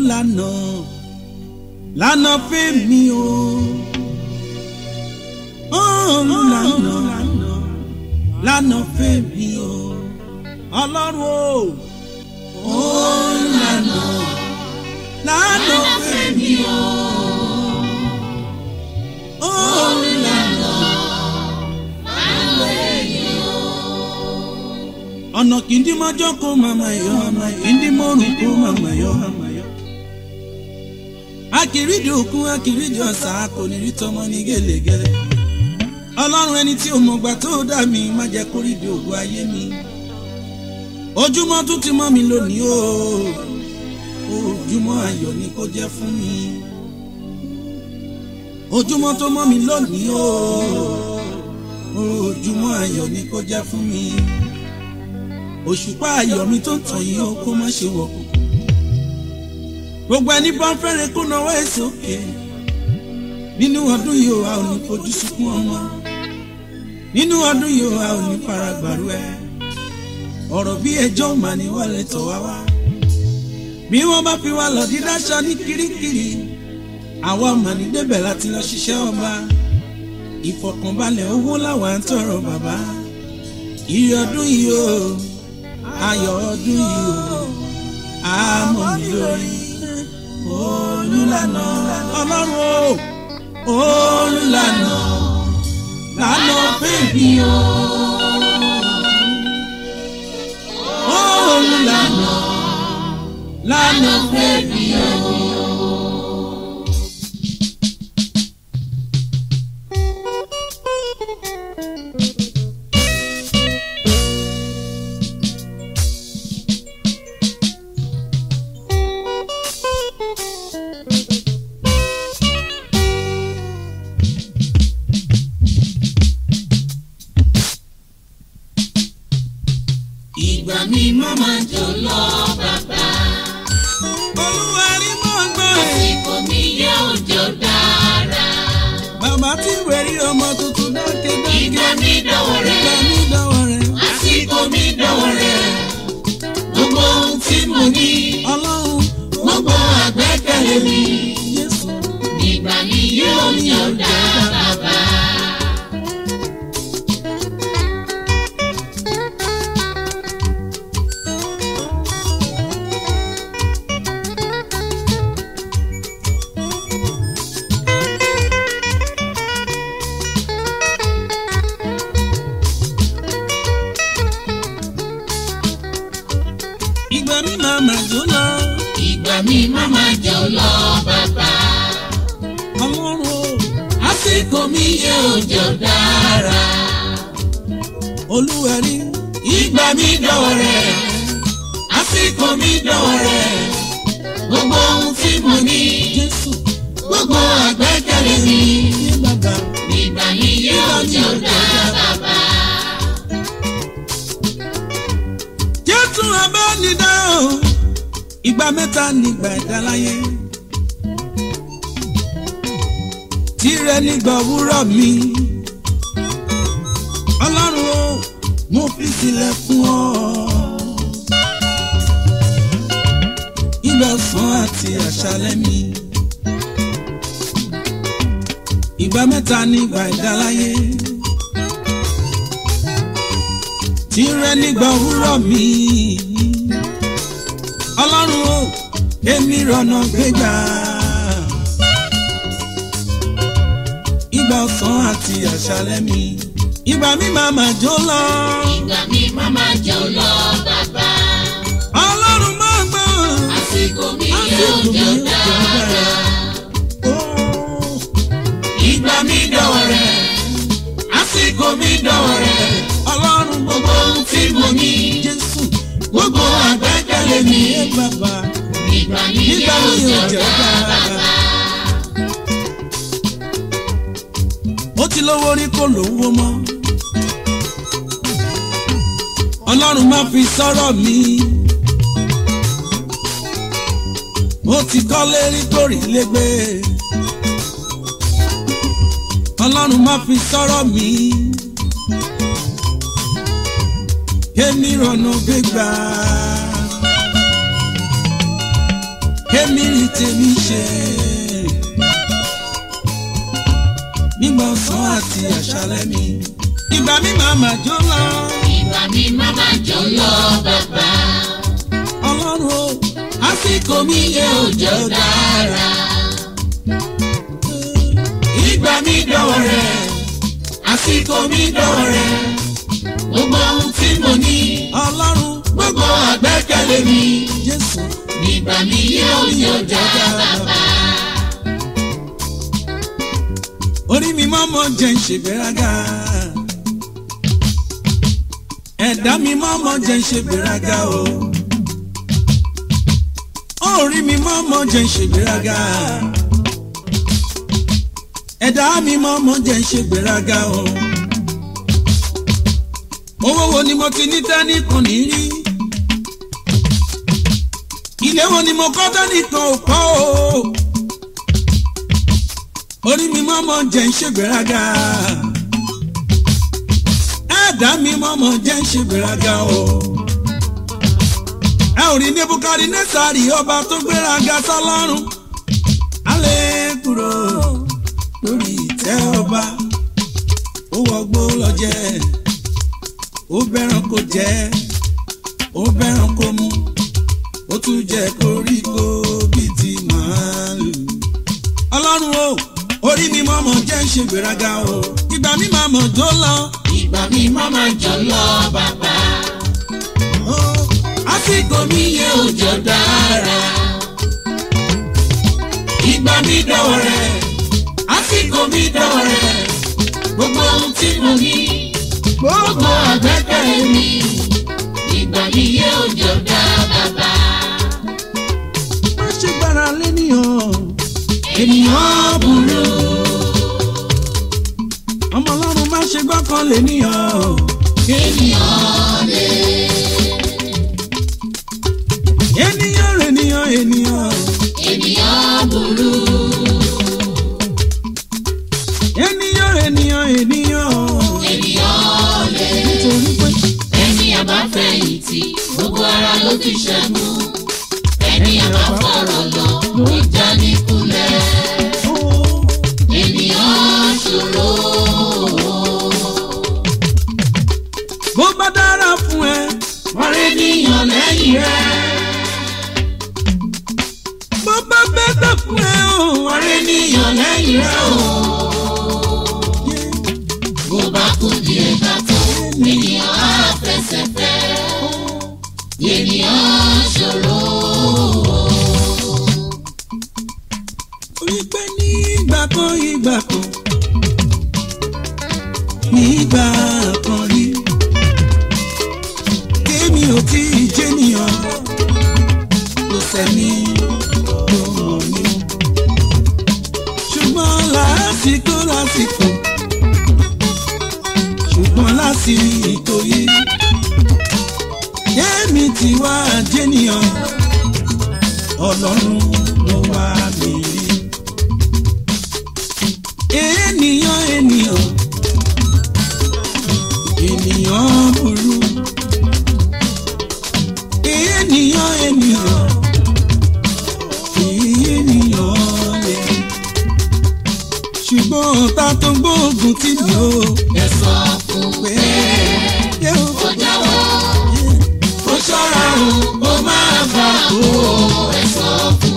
lànà lànà fẹ́mi o olùlànà lànà fẹ́mi o ọlọ́run o olùlànà lànà fẹ́mi o olùlànà ọ̀nà kìndí mọ́jọ́ kó màmá yọ ọ̀nà kìndí mọ́rùn kó màmá yọ akìrídìí òkun akìrídìí ọ̀sà kò ní rí tọmọ ní gẹ́lẹ́gẹ́lẹ́ ọlọ́run ẹni tí òmùgbà tó dá mi má jẹ́ kó rídìí ògùn ayé mi ojúmọ́ tún ti mọ́ mi lónìí o ojúmọ́ ayọ̀ ni kó jẹ́ fún mi ojúmọ́ tó mọ́ mi lónìí o ojúmọ́ ayọ̀ ni kó jẹ́ fún mi òṣùpá ayọ̀ mi tó ń tàn yìí ó kó má ṣe wọ̀ kókó gbogbo ẹni bá ń fẹ́rẹ̀ kó náwó ẹ̀ sókè nínú ọdún yìí a ò ní fojú sunkún ọmọ nínú ọdún yìí a ò ní fara gbàrú ẹ ọ̀rọ̀ bí ẹjọ́ mà ní wọlé tọ̀ wá wá bí wọ́n bá fi wá lọ dídáṣọ ní kirikiri àwa mà ní débẹ̀ láti lọ ṣiṣẹ́ ọba ìfọ̀kànbalẹ̀ owó làwa ń tọrọ bàbá ìrì ọdún yìí o ayọ̀ ọdún yìí o àmọ́ mi lórí olùlànà ọlọ́run o olùlànà lànà bèbí o olùlànà lànà bèbí o. ìgbà mi má máa jò lọ bàbá olúwa rí mọ́ gbọ́ ẹ̀. àsìkò mi yẹ òjò dára bàbá tí wẹ̀rí ọmọ tuntun dákẹ́ dákẹ́. ìgbà mi dọ̀wọ́ rẹ̀ ìgbà mi dọ̀wọ́ rẹ̀. àsìkò mi dọ̀wọ́ rẹ̀ gbogbo ohun tí mo ní ọlọ́run gbogbo àgbẹ́kẹ̀lé mi Jésù. ìgbà mi yẹ òjò dára bàbá. ìgbà mi máa mà jó lọ. ìgbà mi má máa jò lọ bàbá ọlọ́run o. àsìkò mi yẹ òjò dára olúwa rí. ìgbà mi dọ̀wọ́ rẹ̀ àsìkò mi dọ̀wọ́ rẹ̀ gbogbo ohun tí mo ní Jésù. gbogbo àgbẹ́kẹ̀lé mi yé bàbá. ìgbà mi yẹ òjò dára bàbá. Jésù abánidá o. ìgbà mẹ́ta nígbà ẹ̀dá láyé. tirẹ̀ nígbà òwúrọ̀ mi. ọlọ́run o mo fi sílẹ̀ fún ọ. ìgbà ọ̀sán àti àṣálẹ́ mi. ìgbà mẹ́ta nígbà ẹ̀dá láyé. tirẹ̀ nígbà òwúrọ̀ mi. ọlọ́run o èmi rọ̀nà gbégbá. ìgbà ọ̀sán àti àṣálẹ́ mi. ìgbà mi máa mà jó lọ. ìgbà mi má máa jò lọ bàbá ọlọ́run máa gbọ́. àsìkò mi yẹ àsìkò mi òjò ò jẹ́ dára dára. Ó, ìgbà mi dọ̀wọ́ rẹ̀ àsìkò mi dọ̀wọ́ rẹ̀ ọlọ́run gbogbo ohun tí mo ní Jésù. gbogbo àgbẹ́kẹ̀lé mi Ẹ bàbá. ìgbà mi yẹ nígbà mi òjò ò jẹ́ dára dára. bàbá. ó ti lówó rí kó lówó mọ́. ọlọ́run má fi sọ́rọ̀ mi. ó ti kọ́lé rí kórì légbé. ọlọ́run má fi sọ́rọ̀ mi. kémi rọ̀nà gbégbá. kémi rí tèmi ṣe. nígbà ọ̀sán àti àṣálẹ́ mi ìgbà mi máa mà jó lọ. ìgbà mi má má jọ lọ bàbá. ọlọ́run o àsìkò mi yẹ òjò dára. ìgbà mi dọ̀wọ́ rẹ̀ àsìkò mi dọ̀wọ́ rẹ̀ gbogbo ohun tí mo ní ọlọ́run gbogbo àgbẹ́kẹ̀lé mi jésù nígbà mi yẹ òjò dára bàbá. orí mi máa mọ jẹ́ ń ṣègbéraga. ẹ̀dá mi máa mọ jẹ́ ń ṣègbéraga o. orí mi máa mọ jẹ́ ń ṣègbéraga. ẹ̀dá mi máa mọ jẹ́ ń ṣègbéraga o. owó wo ni mo ti ní tẹ́nì kan ní rí. ilé wo ni mo kọ́ tẹ́nì kan ò kọ́ o orí mi mọ́mọ́ jẹ́ ń ṣègbéraga ẹ̀dá mi mọ́mọ́ jẹ́ ń ṣègbéraga o ẹ ò rí nebukadi nẹ́sàárì ọba tó gbéraga sọlọ́run alẹ́ kúrò lórí ìtẹ́ ọba ó wọgbó lọ jẹ ó bẹ́ràn kó jẹ ó bẹ́ràn kó mu ó tún jẹ koríko bíi ti màálù ọlọ́run o orí mi mọ́mọ́ jẹ́ ń ṣe gbéraga o ìgbà mi máa mọ̀ tó lọ. ìgbà mi má má jọ lọ bàbá. o, àsìkò mi yẹ òjò dára. ìgbà mi dọ̀wọ́ rẹ̀ àsìkò mi dọ̀wọ́ rẹ̀ gbogbo ohun tí mo ní gbogbo àgbẹ́kẹ̀lé mi ìgbà mi yẹ òjò dá bàbá. má ṣe gbára lénìyàn ènìyàn burú ọmọ ọlọ́run má ṣe gbọ́kàn lénìyàn ènìyàn lè ènìyàn rẹ̀ ènìyàn ènìyàn ènìyàn burú ènìyàn rẹ̀ ènìyàn ènìyàn ènìyàn lè nítorí pé ẹni àbáfẹ̀yìntì gbogbo ara ló ti ṣẹ́gun ẹni àbáfọ̀rọ̀ lọ ló já ní kulẹ̀ ó ènìyàn ṣòro bó bá dára fún ẹ wọ́n rí níyàn lẹ́yìn rẹ̀ bó bá bẹ́tẹ̀ fún ẹ o wọ́n rí níyàn lẹ́yìn rẹ̀ o bó bá kú díẹ̀ ká tó ènìyàn á fẹsẹ̀ fẹ́ ènìyàn ṣòro wípé ní ìgbà kan ìgbà kan ní ìgbà kan rí kémi ò tí ì jẹ́nìyàn kò sẹ́ni tó mọ̀ mí ṣùgbọ́n lásìkò lásìkò ṣùgbọ́n lásìkò yìí kémi ti wá jẹ́nìyàn ọlọ́run ló wá mi rí ènìyàn ènìyàn ènìyàn burú ènìyàn ènìyàn ènìyàn lè ṣùgbọ́n ọ̀tá tó gbóògùn tì mí ó ẹ sọ fún pé pé yóò ó jáwọ́ ó ṣọ́ra o ó máa bá o ẹ sọ fún.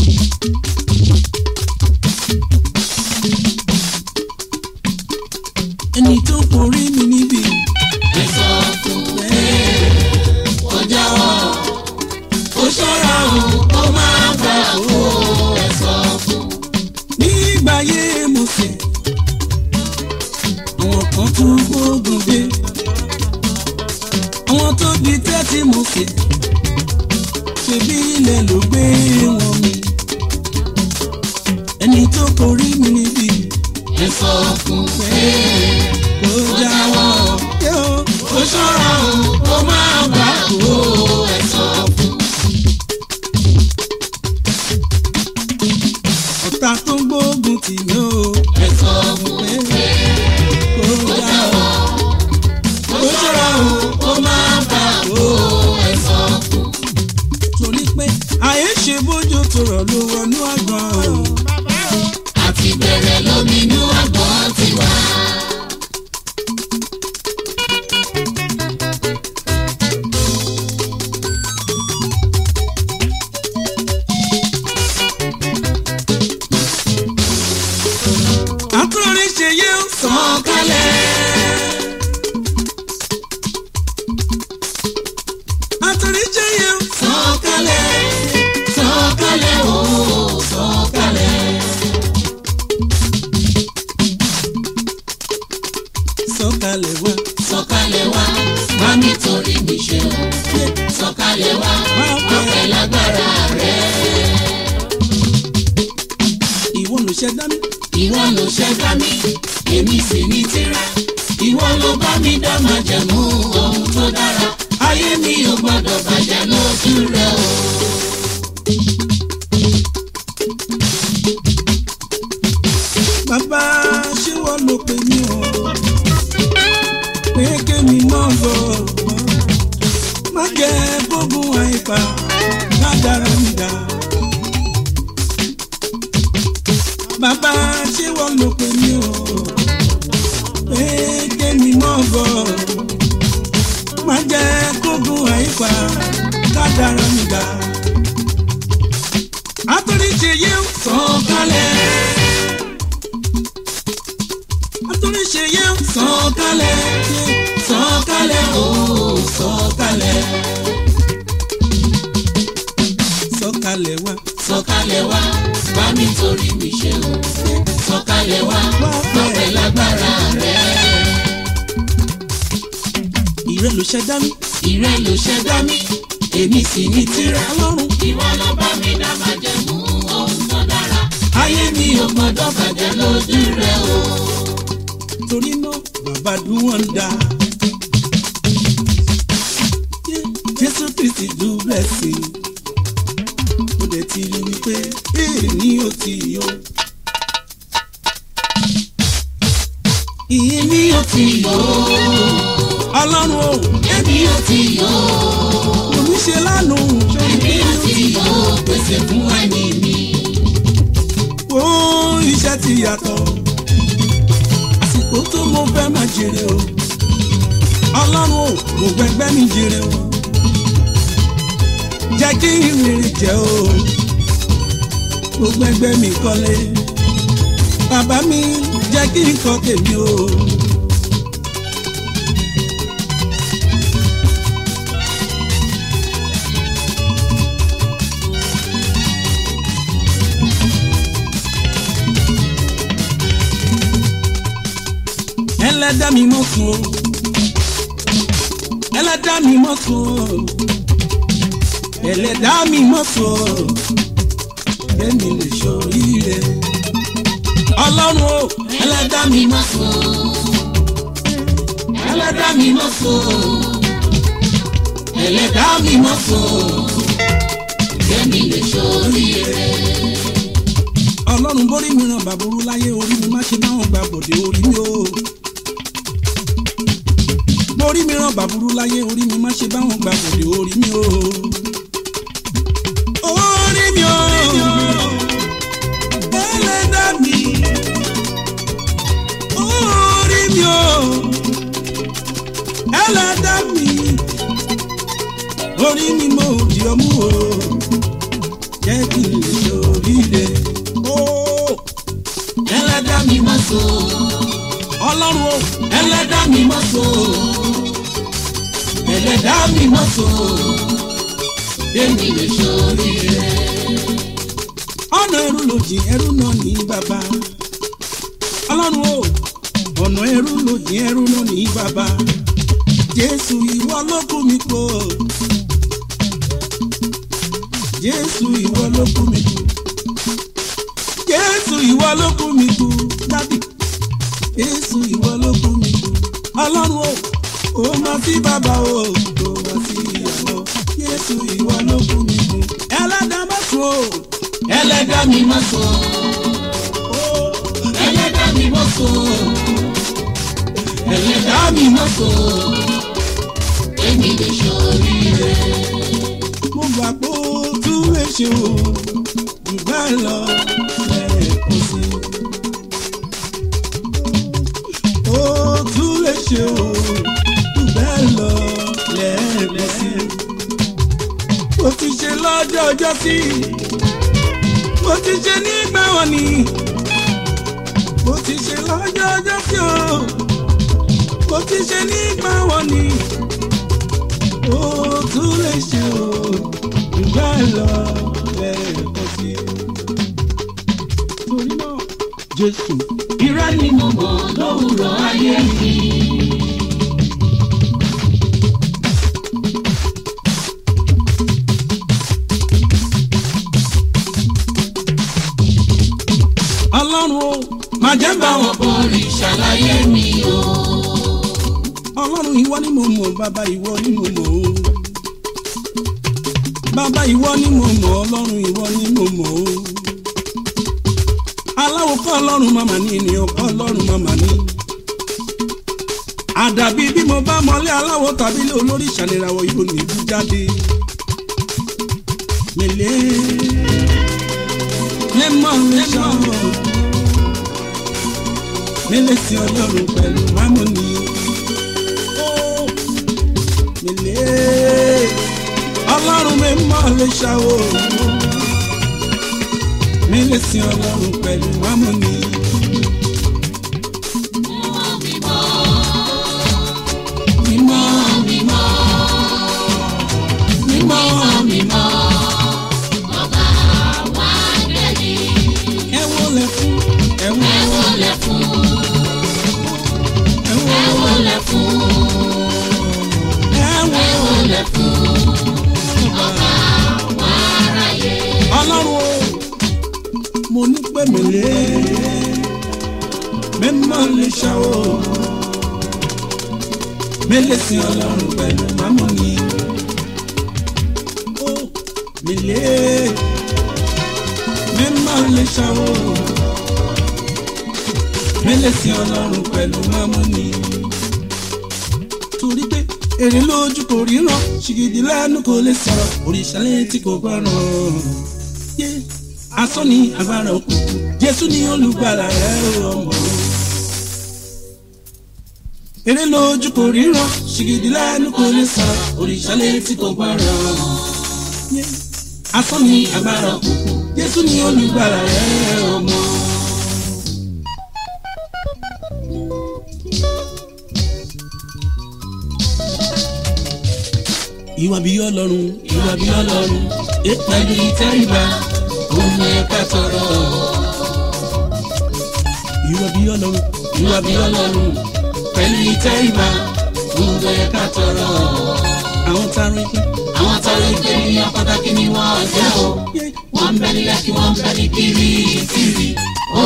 ẹni tó borí mi níbi ẹ sọ fún pé ó jáwọ́ ó ṣọ́ra o ó máa bá o ẹ sọ fún. nígbà yé mo sì àwọn kan tún gbógun dé àwọn tó di tẹ́tí mo sì ṣebí ilẹ̀ ló gbé wọn mi ẹni tó borí mi níbi ẹ sọ fún pé kó jáwọ́ yóò ó ṣọ́ra o ó máa bá o ẹ sọ fún. ọ̀tá tó gbógun tì mí ó ẹ sọ fún pé kó jáwọ́ ó ṣọ́ra o ó máa bá o ẹ sọ fún. torí pé àyè ṣe bójú tó rọ̀ ló wọnú àgbọ̀n. àti bẹ̀rẹ̀ lóminú àgbọ̀n ti wá. àtúrí ṣe yé ń sàn sàn kálẹ̀. àtúrí ṣe yé ń sàn kálẹ̀. sàn kálẹ̀ ooo sàn kálẹ̀. sọ̀kalẹ̀ wá. sàn kálẹ̀ wá. má nítorí mi ṣe o. sàn kálẹ̀ wá. ọpẹ́ lágbára rẹ̀. ìwọ ló ṣẹ̀dá mi. ìwọ ló ṣẹ̀dá mi èmi sì ní tírà ìwọ ló bá mi dá májẹ̀mú ohun tó dára ayé mi ò gbọ́dọ̀ bàjẹ́ lójú rẹ o. bàbá ṣé wọ́n ló pè mí o. pé kémi náà lọ. má jẹ́ gbógun àìpa má dára mi dá. bàbá ṣé wọ́n ló pè mí o. pé kémi náà lọ. má jẹ́ gbógun àìpa má dára mi dá. àtúndì ṣe yé ń sàn kálẹ̀ àtúndì ṣe yé ń sàn kálẹ̀ sàn kálẹ̀ ooo sàn kálẹ̀ sọ̀kalẹ̀ wá. sàn kálẹ̀ wá bá mi torí mi ṣe o sàn kálẹ̀ wá ọpẹ́ lágbára rẹ ìrẹ́ ló ṣẹ̀dá mi. ìrẹ́ ló ṣẹ̀dá mi èmi sì ní tírà. ọlọ́run ìwọ ló bá mi dá májẹ̀mú ohun tó dára ayé mi ò gbọ́dọ̀ bàjẹ́ lójú rẹ o. torí náà bàbá dùn wọ́n dá. jésù kristi do blessing. ó dẹ̀ ti rí wípé èè ní ó ti yó. ìyìn ní ó ti yó. ọlọ́run o èmi ò tí yó òní ṣe lánàá èmi ò tí yó pèsè fún ẹni mi. ó iṣẹ́ ti yàtọ̀. àsìkò tó mo fẹ́ máa jèrè o. ọlọ́run o mo gbẹgbẹ́ mi jèrè o. jẹ́ kí ìrìn jẹ́ o. mo gbẹgbẹ́ mi kọ́lé. bàbá mi jẹ́ kí n kọ́ tèmi o. ẹlẹ́dá mi mọ̀ sùn o ẹlẹ́dá mi mọ̀ sùn o ẹlẹ́dá mi mọ̀ sùn o kẹ́mi lè ṣoríire ọlọ́run o ẹlẹ́dá mi mọ̀ sùn ẹlẹ́dá mi mọ̀ sùn ẹlẹ́dá mi mọ̀ sùn kẹ́mi lè ṣoríire. ọlọ́run borí mi ràn bàbúrú láyé orí mi má ṣe báwọn gba bòde orí mi o borí mi ràn bàbúrú láyé orí mi má ṣe báwọn gba bòde orí mi o orí mi o ẹlẹ́dá mi orí mi o ẹlẹ́dá mi orí mi mo di ọmú o jẹ́ kí n lè ṣoríire o ẹlẹ́dá mi mọ̀ sùn ọlọ́run o ẹlẹ́dá mi mọ̀ sùn ẹlẹ́dá mi mọ̀ sùn kẹ́mi lè ṣoríire. ọ̀nà ẹrú lòdì ẹrú náà ní bàbá ọlọ́run o ọ̀nà ẹrú lòdì ẹrú náà ní bàbá jésù ìwọ ló kú mi kó jésù ìwọ ló kú mi kú jésù ìwọ ló kú mi kú dábì jésù ìwọ ló kú mi kú ọlọ́run o ó máa sí bàbá o ó máa sí ìyàwó jésù ìwọ ló kú mi kú ẹlẹ́dàá má sùn o ẹlẹ́dá mi mọ̀ sùn ẹlẹ́dá mi mọ̀ sùn ẹlẹ́dá mi mọ̀ sùn èmi lè ṣoríire. mo gbà pé ó tún lè ṣe o jù bẹ́ẹ̀ lọ lẹ́ẹ̀kan sí i. ó tún lè ṣe o jù bẹ́ẹ̀ lọ lẹ́ẹ̀kan sí i. mo ti ṣe lọ́jọ́ ọjọ́ sí i. mo ti ṣe nígbà wọn ni. mo ti ṣe lọ́jọ́ ọjọ́ sí o. mo ti ṣe nígbà wọn ni. ó tún lè ṣe o jù bẹ́ẹ̀ lọ lẹ́ẹ̀kan sí i. torí náà jésù Irọ́ ni mo mọ̀ lówùrọ̀ ayé mi. ọlọ́run o máa jẹ́ bá wọn. Báwọn borí ṣàlàyé mi o. ọlọ́run ìwọ ni mo mọ̀ bàbá ìwọ ni mo mọ̀ o. bàbá ìwọ ni mo mọ̀ ọlọ́run ìwọ ni mo mọ̀ o. aláwo kọ́ ọlọ́run màmá ní ènìyàn kọ́ ọlọ́run màmá ní. àdàbí bí mo bá mọlé aláwo tàbí ilé olórí ìṣàlẹ̀rawọ̀ yóò ní ibú jáde. mèlè lẹ́mọ̀ lẹ́sọ̀ mélé sí ọlọ́run pẹ̀lú harmony. Mèlé ọlọ́run mi mọ̀ lè ṣàwò. Mélé sí ọlọ́run pẹ̀lú harmony. Mímọ́ mímọ́ mímọ́ mímọ́. Ẹ wọlé fún ẹ wọlé fún ẹ wọlé fún ẹ wọlé fún ọlọ́run o mo ní pé mèlé mímọ́ lè ṣàwò mélé sí ọlọ́run pẹ̀lú mámọ́ ni ó mèlé mímọ́ lè ṣàwò mélé sí ọlọ́run pẹ̀lú mámọ́ ni torí pé èrè lójú kò ríran ṣìgìdì lẹ́nu kò lè sọ̀rọ̀ òrìṣà létí kò gbọ́ràn. yé asán ni agbára òkùnkùn jésù ni olùgbàlà rẹ̀ ọmọ. èrè lójú kò ríran ṣìgìdì lẹ́nu kò lè sọ̀rọ̀ òrìṣà létí kò gbọ́ràn. yé asán ni agbára òkùnkùn jésù ni olùgbàlà rẹ̀ ọmọ. ìwà bí ọlọ́run ìwà bí ọlọ́run ẹ pẹ̀lú ìtẹríba Òun ẹ̀ka tọrọ. ìwà bí ọlọ́run Ìwà bí ọlọ́run pẹ̀lú ìtẹríba. Òun ẹ̀ka tọrọ. àwọn tarin pé Àwọn tọrọ ìgbéníyàn pàtàkì ni wọ́n jẹ́ o. yé Wọ́n ń bẹ nílẹ̀ kí wọ́n ń bẹ ní kiri kiri. Ó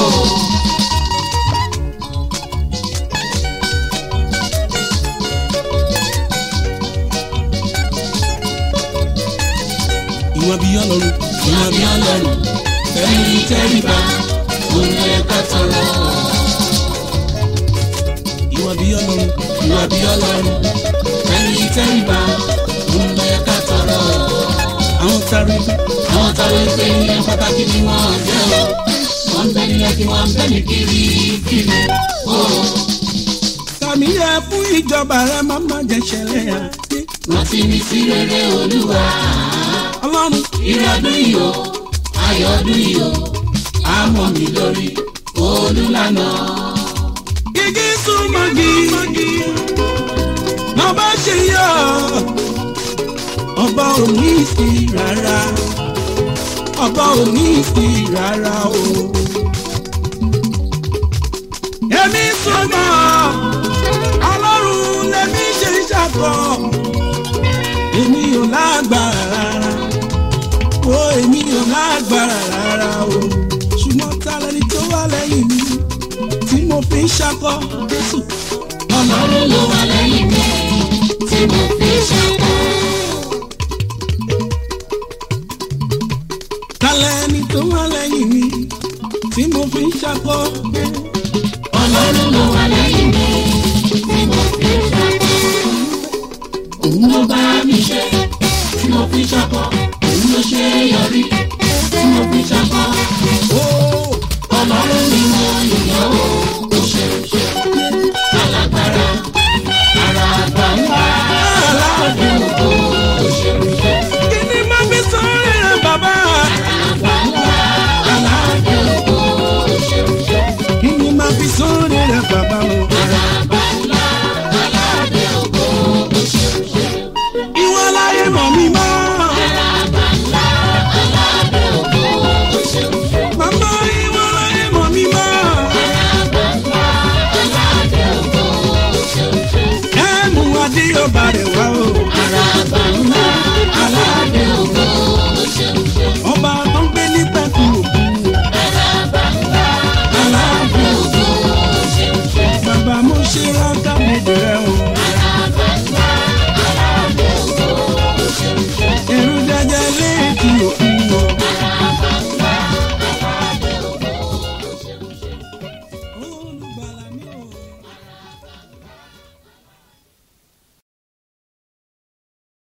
ìwà bí ọlọ́run ìwà bí ọlọ́run pẹ̀lú ìtẹríba. Òun ẹ̀ka tọrọ. ìwà bí ọlọ́run Ìwà bí ọlọ́run pẹ̀lú ìtẹríba. Òun ẹ̀ka tọrọ. àwọn tarin pé Àwọn tọrọ ìgbéníyàn pàtàkì ni wọ́n jẹ́ o. Wọ́n ń bẹ nílẹ̀ kí wọ́n ń bẹ ní kiri kiri. Ó tàmí yẹ fún ìjọba rẹ má má jẹ ṣẹlẹ̀ yà yé rántí mi sí rere olúwa. ọlọ́run ìrọ̀dún yìí o ayọ̀ ọdún yìí o àmọ́ mi lórí olùlànà. igi súnmọ́gi lọ́ba ṣe yọ ọba ò ní sí rárá ọba ò ní sí rárá o. èmi súnmọ́ ọlọ́run lèmi ṣe ṣàkọ èmi ò lágbára rárá o èmi ò lágbára rárá o ṣùgbọ́n ta lẹni tó wà lẹ́yìn mi tí mo fi ń ṣakọ jésù ọlọ́run ló wà lẹ́yìn mi tí mo fi ṣàkó. ta lẹni tó wà lẹ́yìn mi tí mo fi ń ṣakọ ọlọ́run ló wà lẹ́yìn mi tí mo fi ṣàkó. òun ló bá mi ṣe tí mo fi ṣàkó. òun ló ṣe é yọrí. mo fi ṣàkọ́. ó ọlọ́run mi mọ ìyàwó kò ṣe ṣe.